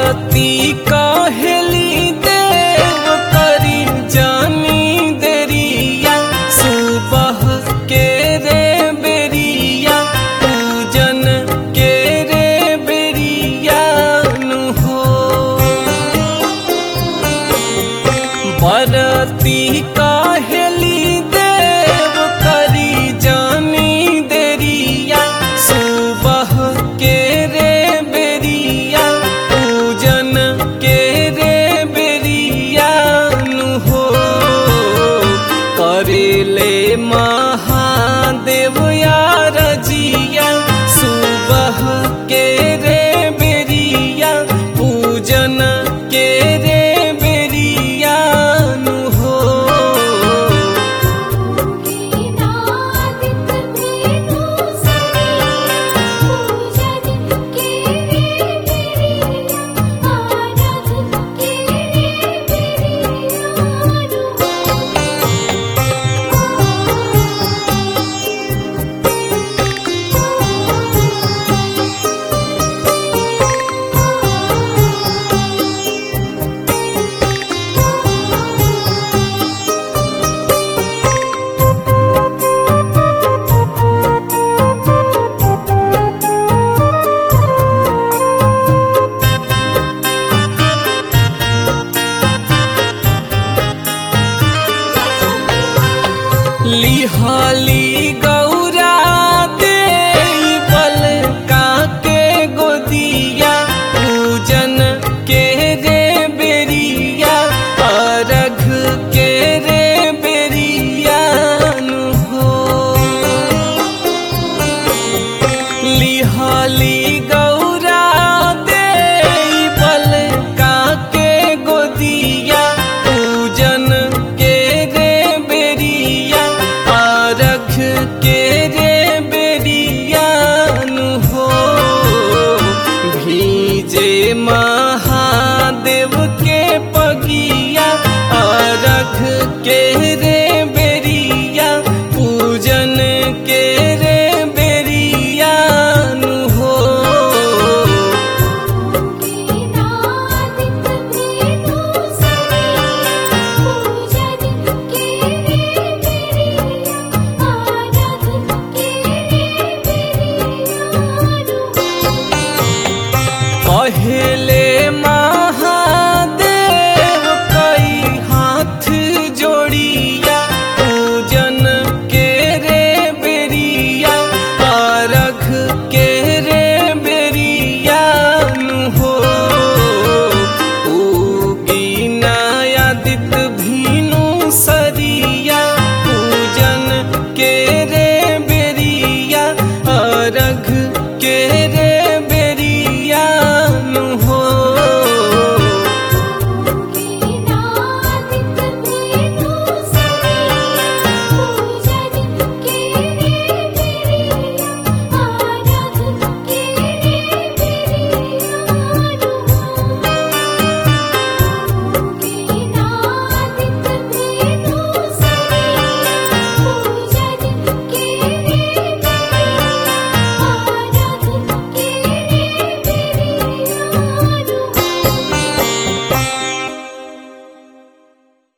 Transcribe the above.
बरती कहेली देव करी जानी देरिया सुबह के रे बेरिया पूजन के रे बेरिया नु हो बरती कहेली देव करी जानी देरिया सुबह के रे बेरिया पूजन के रे बेरिया नु हो करेले महादेव यार जिया सुबह के रे बेरिया पूजन के रे बेरिया नु हो नादित भेनु सरिया पूजन के रे बेरिया आराधन के रे लिहाली गौरा दे बल काके गोदिया पूजन के रे बेरिया अरघ के रे बेरिया नु हो लिहाली गौरा दे बल काके गोदिया पूजन के रे बेरिया आरख के रे बेरिया नु हो भीजे महादेव के पगिया आरख के रे बेरिया पूजन के रे बेरिया नु हो नादित भेनु सरिया पूजन के रे बेरिया आराधन के रे बेरिया पहले